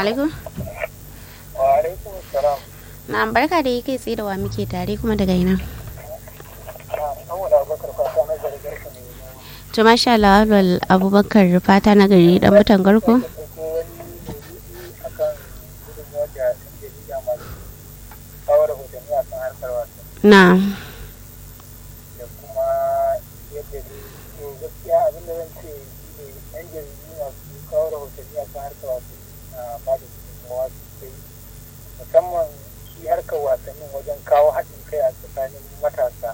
alaikum. Wa alaikum salam. Na barka da kai tsaye da wa muke tare kuma daga ina. Saboda Abubakar fata na zargar ka ne. To masha Allah Abdul Abubakar fata na gari dan mutan garko. Ko wani akan gudunmuwar da ɗan jarida masu kawo rahotanni a kan harkar wasa Na. da kuma yadda ne to gaskiya abin da zan ce shi ne ɗan jaridu masu kawo rahotanni a kan harkar wasa na ba da gudunmuwa sosai musamman shi harkar wasannin wajen kawo haɗin kai a tsakanin matasa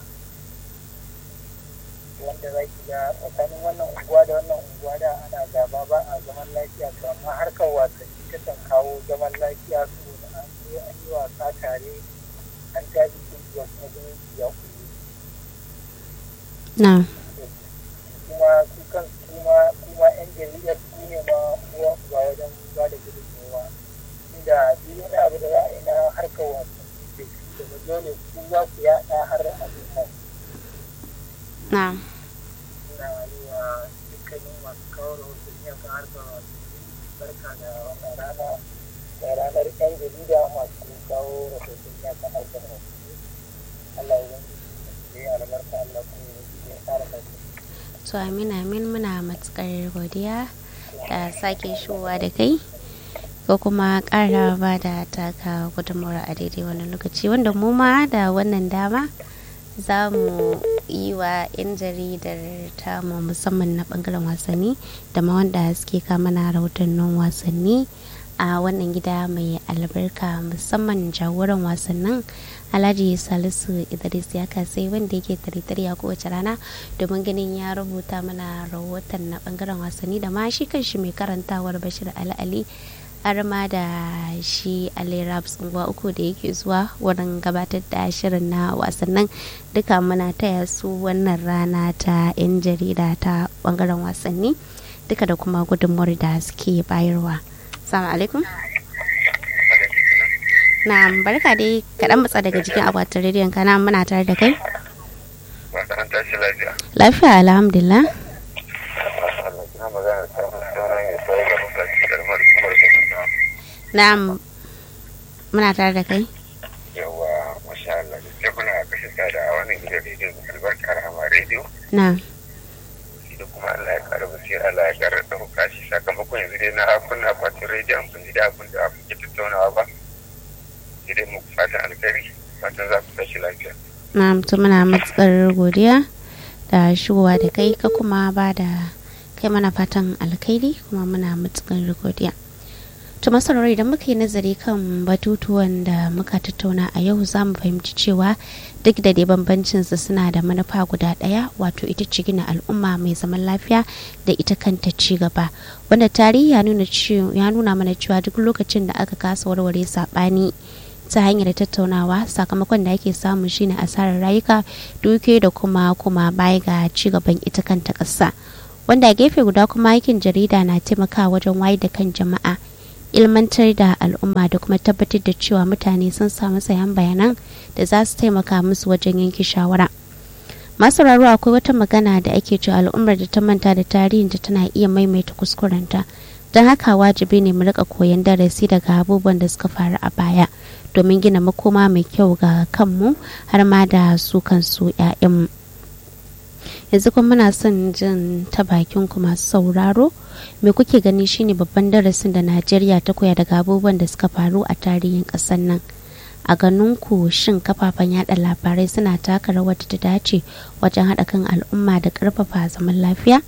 wanda za ki ga tsakanin wannan unguwa da wannan unguwa da ana gaba ba a zaman lafiya to amma harkar wasanni ta kan kawo zaman lafiya saboda an zo an yi wasa tare an tashi kungiya kuma zumunci ya kuyi Na. kuma su kan kuma kuma yan jaridar su ne ma uwa uba wajen ba da gudunmawa inda duk wani abu da za a yi na harkar wasanni da shi da dole ku za ku yaɗa har abin nan Na. suna yi wa dukkanin masu kawo rahotanni a kan harkar wasanni barka da wannan rana da ranar yan jarida masu kawo rahotanni a kan harkar wasanni Allah ya yi ya albarka Allah kuma ya tsara lafiya To amin amin muna matukar godiya da sake shigowa da kai ko kuma ƙara ba da taka gudunmawar a daidai wannan lokaci wanda mu ma da wannan dama za mu yi wa 'yan jaridar tamu musamman na bangaren wasanni da ma wanda suke kama na rahotannin wasanni a wannan gida mai albarka musamman jagoran wasannin alhaji salisu idris ya kasai wanda yake tare a kowace rana domin ganin ya rubuta mana rahoton na bangaren wasanni da ma shi kanshi mai karantawar bashir al'ali har ma da shi ali raps unguwa uku da yake zuwa wurin gabatar da shirin na wasannin duka muna taya su wannan rana ta 'yan jarida ta bangaren wasanni duka da kuma gudunmuwar da suke bayarwa salamu alaikum na barka dai kaɗan matsa daga jikin akwatin rediyon kana muna tare da kai Masaran tashi lafiya. lafiya alhamdulillah Allah kina magana ta sauran ya sai ga mutane kalmar kamar da kuma na muna tare da kai yawa masha Allah da kuna kashe sada a wannan gidan rediyo mai albarka rahama rediyo na shi da kuma Allah ya kara basira Allah ya kara ɗauka shi sakamakon yanzu dai na kunna akwatin rediyon kun ji da abin da kuke tattaunawa ba sai dai muku fatan alkhairi fatan za ku tashi lafiya. na to muna matukar godiya da shigowa da kai ka kuma ba da kai mana fatan alkhairi kuma muna matukar godiya to masarori idan muka yi nazari kan batutuwan da muka tattauna a yau za mu fahimci cewa duk da dai bambancin su suna da manufa guda ɗaya wato ita ce gina al'umma mai zaman lafiya da ita kanta ci gaba wanda tarihi ya nuna cewa- ya nuna mana cewa duk lokacin da aka kasa warware saɓani ta hanyar tattaunawa sakamakon da ake samu shine asarar rayuka duke da kuma kuma baya ga ci gaban ita kanta ƙasa wanda a gefe guda kuma aikin jarida na taimakawa wajen wayar da kan jama'a ilmantar da al'umma da kuma tabbatar da cewa mutane sun samu sayan bayanan da za su taimaka musu wajen yanke shawara masu raro akwai wata magana da ake cewa al'ummar da ta manta da tarihin da tana iya maimaita kuskurenta don haka wajibi ne mu rika koyon darasi daga abubuwan da suka faru a baya domin gina makoma mai kyau ga kanmu har ma da su kansu 'ya'yanmu yanzu kuma muna son jin ta bakin ku masu sauraro me kuke gani shine babban darasin da najeriya ta koya daga abubuwan da suka faru a tarihin ƙasar nan a ganin ku shin kafafen yada labarai suna taka rawar da ta dace wajen haɗa kan al'umma da ƙarfafa zaman lafiya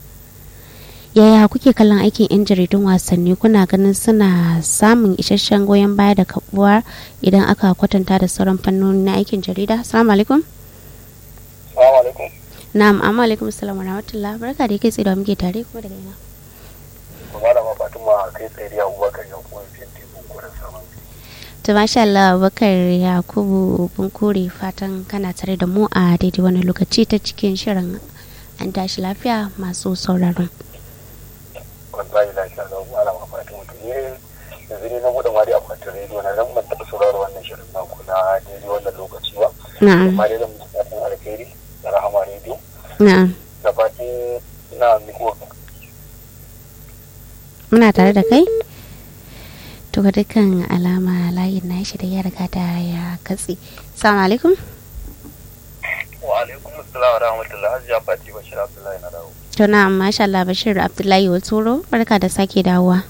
yaya kuke kallon aikin 'yan jaridun wasanni kuna ganin suna samun isasshen goyon baya da kabuwa idan aka kwatanta da sauran fannoni na aikin jarida assalamu alaikum Assalamu alaikum. na'am amma alaikum assalam wa rahmatullah barka da kai tsaye da muke tare kuma daga ina Malama Fatima kai tsaye da Abubakar ya kuma fiye da kuren saman. to masha Allah Bakar Yakubu Bunkure fatan kana tare da mu a daidai wani lokaci ta cikin shirin an tashi lafiya masu sauraron Wallahi lafiya da Malama Fatima to ne yanzu ne na buɗe ma dai akwatin rediyo na zan ban taɓa sauraro wannan shirin naku na daidai wannan lokaci ba. na'am Amma dai zan musu fatan alkhairi da rahama rediyo. na'am Da fatan ina miko muna tare da kai to ga dukkan alama layin na shi da ya riga da ya katse salamu alaikum wa alaikum assalam wa rahmatullahi hajiya fati bashir abdullahi na dawo to na masha Allah Bashir Abdullahi Waturo barka da sake dawowa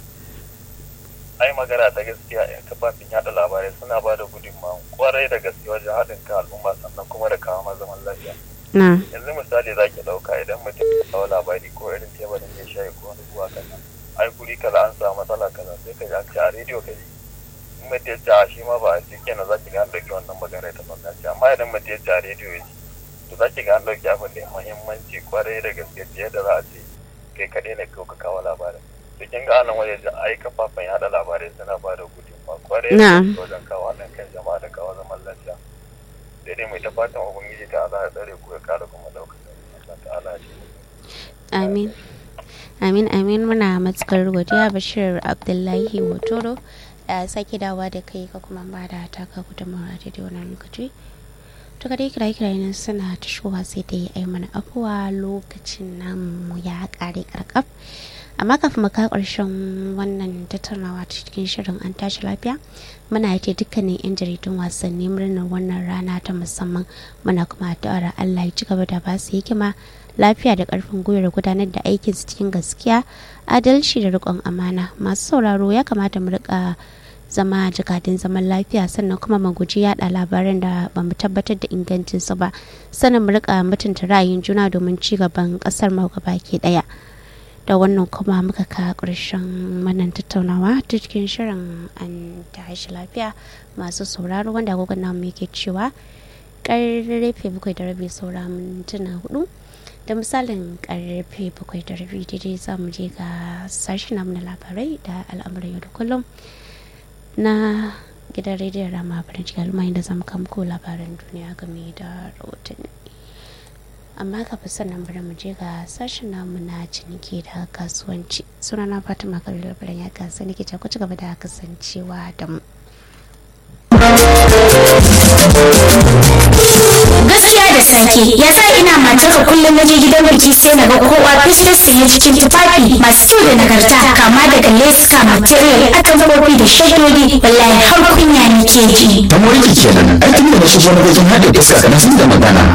ai magana ta gaskiya yan kafafin yada labarai suna ba da gudunmawa kwarai da gaske wajen haɗin kan al'umma sannan kuma da kawo zaman lafiya na yanzu misali za ki ɗauka idan mutum ya kawo labari ko irin tebarin ya shayi ko wani zuwa kaza ai guri kaza an samu matsala kaza sai ka ji an ce a rediyo ka ji in mutum ya ce a shi ma ba a ji kenan za ki ga an ɗauki wannan magana ta banza ce amma idan mutum ya ce a rediyo ya ji to za ki ga an ɗauki abin da ya muhimmanci kwarai da gaske fiye da za a ce kai kaɗai ne ka kawo labarin to kin ga anan waje ai kafafen yaɗa labarai suna ba da gudunmawa kwarai da gaske wajen kawo haɗin kan jama'a da kawo zaman lafiya sai dai mai ta fatan ubangiji ta ala ya tsare ku ya kare kuma daukar Allah ta ala ce amin amin amin muna matukar godiya bashir abdullahi hotoro da sake dawa da kai ka kuma ba da taka gudunmawa da wannan lokaci to ka dai kira kira nan suna ta shigowa sai dai ai mana afuwa lokacin namu ya kare karkaf amma kafin mu ka karshen wannan tattaunawa cikin shirin an tashi lafiya muna yake dukkanin yan jaridun wasanni murnar wannan rana ta musamman muna kuma addu'ar Allah ya ci gaba da ba su hikima lafiya da karfin gwiwar gudanar da aikin su cikin gaskiya adalci da riƙon amana masu sauraro ya kamata mu rika zama jakadun zaman lafiya sannan kuma mu guji yada labaran da ba mu tabbatar da ingancinsu ba sannan mu rika mutunta ra'ayin juna domin ci gaban kasar mu baki daya da wannan kuma muka ka ƙarshen wannan tattaunawa ta cikin shirin an tashi lafiya masu sauraro wanda agogon namu yake cewa karfe bakwai da rabi saura mintuna hudu da misalin karfe bakwai da rabi daidai za mu je ga sashi namu na labarai da al'amuran yau da kullum na gidan rediyon rama farin cikin al'umma da zamu kamko labaran duniya game da rahotanni amma kafin sannan bari mu je ga sashen namu na ciniki da kasuwanci sunana fatima kabiru labaran ya kasa nake ku ci gaba da kasancewa da mu gaskiya da sake ya sa ina matarka kullum na je gidan biki sai na ga kowa fesfes sanye cikin tufafi masu kyau da nagarta kama daga leska material atamfofi da shaddodi wallahi har kunya nake ji ta moriki kenan aikin da na shigo na wajen haɗe fuska na sun da magana